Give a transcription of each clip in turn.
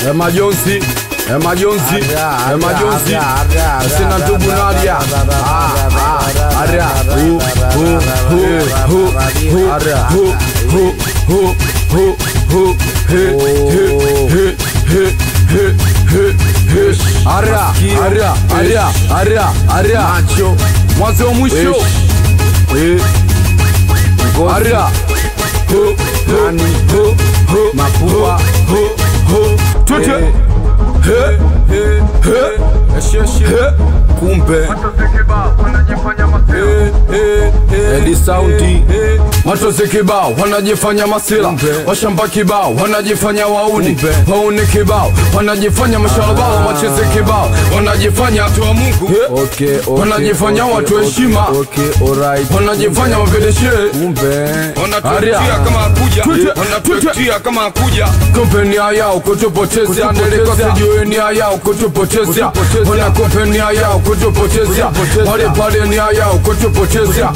e majonzi e majonzi e majonzi sina ndugu nadia Ah, ah, aria hu hu hu hu hu hu hu hu hu hu he he he he he he he aria aria aria aria aria macho mwanzo wa mwisho eh aria hu hu hu hu mapua hu hu tute he he he he kumbe Edi saundi Matozi kibao wanajifanya masila Washamba kibao wanajifanya wauni Wauni kibao wanajifanya mashalabao Macheze kibao wanajifanya watu wa Mungu Okay, okay, Wanajifanya okay, watu okay, heshima. Okay, alright. Wanajifanya wavedeshe Kumbe. wanatuetia kama hakuja wanatuetia kama hakuja Kumbe nia yao kutupotezea Nilikuwa sijui nia yao kutupotezea Wana kumbe nia yao kutupotezea Pale pale nia yao kutupotezea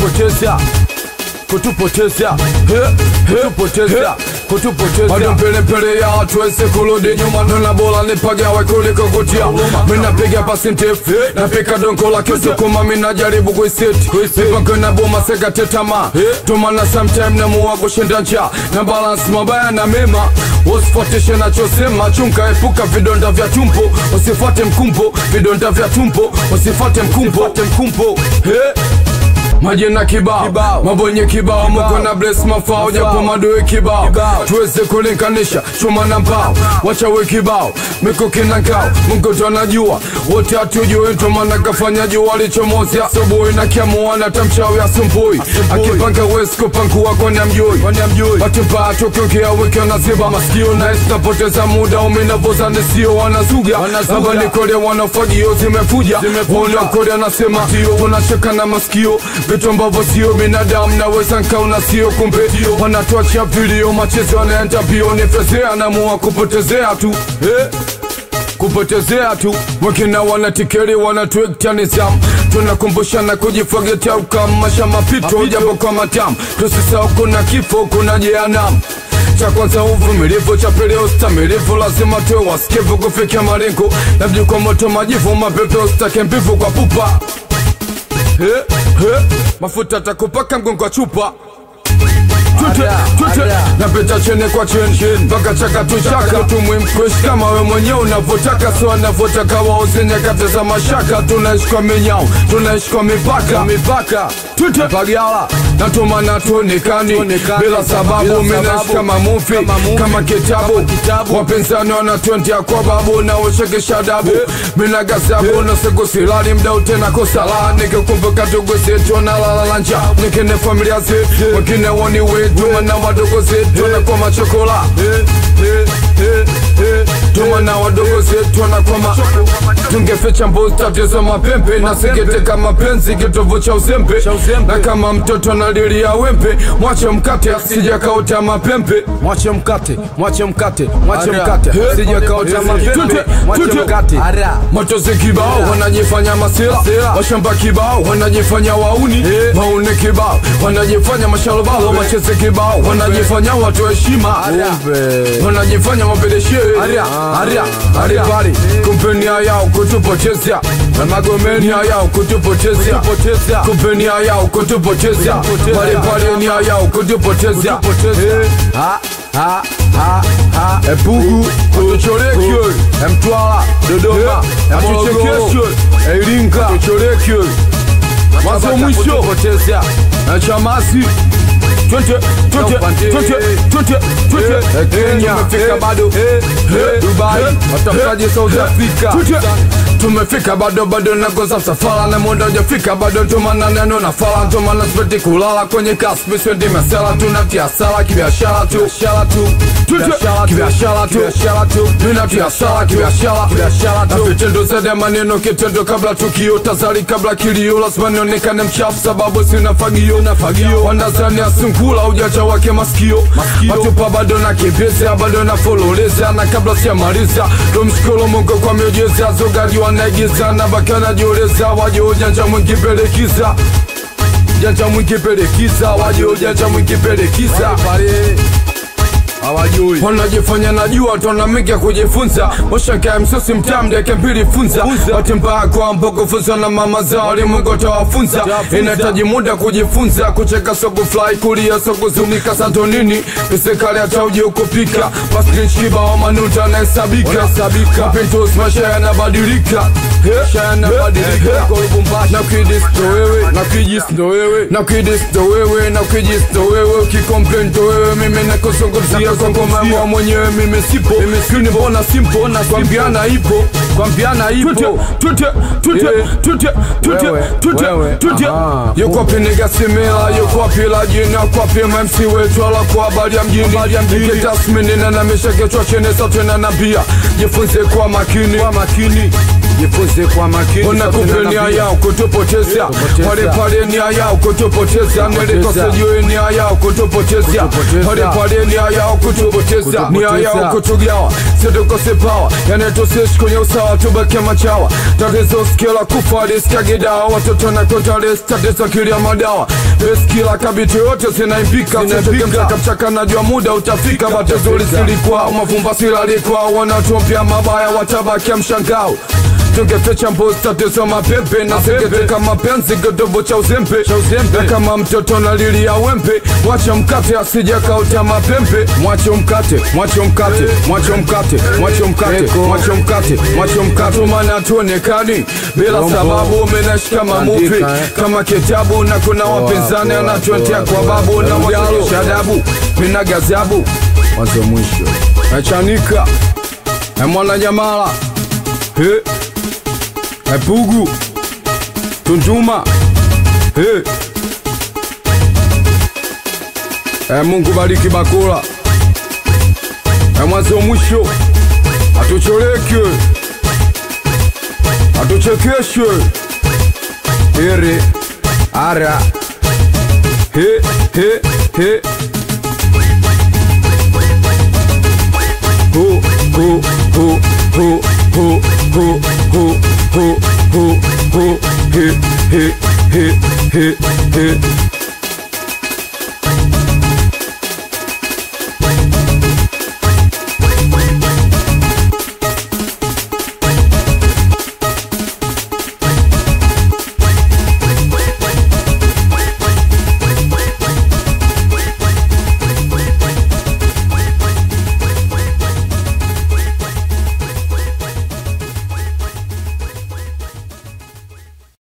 kutupotezea kutupotezea kutupotezea bado mbele mbele ya watu wese kurudi nyuma nona bora nipagawe kuliko kutia mina piga pasi ndefu napika donko la kisukuma mina jaribu kuiseti mipango na boma sekate tamaa tumana sometime namuwa kushinda njaa na balance mabaya na mema usifuatishe nachosema chunga epuka vidonda vya tumbo usifuate mkumbo vidonda vya tumbo usifuate mkumbo mkumbo hey. Majina kibao, mabonye kibao, muko na bless mafao, japo madoe kibao, tuweze kulinganisha chuma na mbao, wachawe kibao, mikuki na ngao, Mungu ndo anajua, wote hatujui, ndo maana kafanya jua lichomozi asubuhi na kiamua na tamchawi asumbui, akipanga wezi kupangua kwani amjui, watu mbaya tukiongea wiki wanaziba masikio na esi napoteza muda, uminavoza nisio wanazuga, hapa ni kole wanafagio zimefuja, wanakole anasema tunacheka na masikio vitu ambavyo sio binadamu naweza nkaona sio kumbe wanatuachia vilio machezo yanaenda mbio nifezea namua kupotezea tu eh? kupotezea tu wengine wanatikeri wanatuekta nizamu tunakumbushana kujifagetea ukamasha mapito japo kwa matamu tusisahau kuna kifo kuna jehanamu cha kwanza uvumilivu, cha pili ustamilivu, lazima tuwe wasikivu kufikia malengo, labda kwa moto majivu, mapepe usitake mbivu kwa pupa He, he, mafuta takupaka mgongo wa chupa Tute, tute, napita chene kwa cheni mpaka chakatu chaka tumwimkuishi kama we mwenyewe unavyotaka so anavyotaka wauze nyakati za mashaka tunaishi kwa minyao tunaishi kwa mipaka mipaka tute pagala natumana tuonekani bila sababu minaishi kama mufi kama kitabu wapinzani wanatwendia kwa babu na ushekesha dabu mina gasabu na siku silali mdau tena kosala nikikumbuka ndugu zetu wanalala nja nikine familia zetu wengine woni wetu mana wadogo zetu wanakoma chokola tumana wadogo zetu wanakoma tungeficha mbuzi tatizo mapembe na singeteka mapenzi kitovu cha uzembe na kama mtoto analilia wembe mwache mkate sijakaota mapembe Mwache mkate, mwache mkate, mwache mkate. He. Sijakaota mapembe. Tute, Mwache tute. mkate. Matozi kibao wanajifanya masila, washamba kibao wanajifanya wauni, wauni kibao wanajifanya mashalobalo, macheze kibao wanajifanya watu heshima, Kumbe. wanajifanya mapedeshe Aria, aria, aria pale, kumbe nia yao kutupotezea na magomeni nia yao kutupotezea, kumbe nia yao kutupotezea pale pale, nia yao kutupotezea Ha, ha, ha, ha. Epugu, Kutuchorekyo, Mtwara, Dodoma, Atuchekesyo, Iringa, Kutuchorekyo, Mwanzo mwisho, Potezea. na Chamasi, twende, twende, twende, twende, twende, Kenya, tumefika bado. Eh, Dubai, Watafutaje South Africa? Twende. tumefika bado bado nakoza msafara na muda ujafika bado ntomana neno na fala ntomana sipeti kulala kwenye kaspi svendi mesela tunatia sala kibiashara tu biashara tu Biashara tu. kibiashara tu Biashara tu. tunatia sala kibiashara Biashara tu. na vitendo zaidi ya maneno kitendo kabla tukio tazari kabla kilio lazima nionekane mchafu sababu sina fagio na fagio wandazani asungula ujacha wake masikio matupa bado na kibeza bado na fololeza na kabla sijamaliza tumshukuru Mungu kwa miujiza zogaji wanaigiza na baki wanajioleza waje ujanja mwingi pelekiza janja mwingi pelekiza waje ujanja mwingi pelekiza Pale. hawajui wanajifanya najua tonamika kujifunza washaka msosi mtamdeke mbili funza wati mbaya kwa mboko funza na mama zao limungu tawafunza inahitaji muda kujifunza kucheka soku fly kulia soku zunika santonini pisekali hata uji ukupika paskinchiba wa manuta anahesabika kapintos maisha yanabadilika maisha yanabadilika na kidis ndo wewe na kijis ndo wewe na kidis ndo wewe na kijis ndo wewe ukikomplain ndo wewe mimi nakuzungumzia kwa ngoma mwenyewe mimi sipo mimi mbona simpo na kwambiana ipo kwambiana ipo tute tute tute tute Wewe, tute wewe, tute aha. yuko wapi nigasimila yuko wapi la jina kwa wapi MC wetu ala kwa habari ya mjini tasmini na namisha kichwa chini sote na nabia jifunze kwa makini kwa makini jifunze kwa makini unakupe nia yao kutupoteza Kutupoteza. pale pale nia yao kutupoteza nilikosejue nia yao kutupoteza Kutupoteza. pale pale nia yao kutupoteza nia yao kutugawa situkose pawa yanatusishi kwenye usawa tubake machawa tatizo skila kufa liskagidawa watoto na kontales tatizo kilia madawa beskila kabiti yote zinaimbika mchaka najua muda utafika batezuri silikuwa mafumba silalikuwa wanatumpia mabaya watabakia mshangao tungeficha mbuzi tatizo mapepe na sekete kama penzi kidobo cha uzembe na kama mtoto na lili ya wembe mwache mkate asija kauta mapembe mwache mkate mwache mkate mwache mkate mwache mkate mwache mkate mwache mkate maana tuonekani bila sababu umenashika mamuvi Andika, eh. kama kitabu na kuna wapinzani poa, anatuentea poa, kwa babu na Mjalo. waonyesha adabu mina gazabu mwanzo mwisho Echanika Emwana Nyamala He Epugu Tunduma He E Mungu bariki Bakula E mwanzo mwisho Atucholeke Atuchekeshe Ere Ara He He He ho ho ho ho ho ho ho ho ho ho he he he he he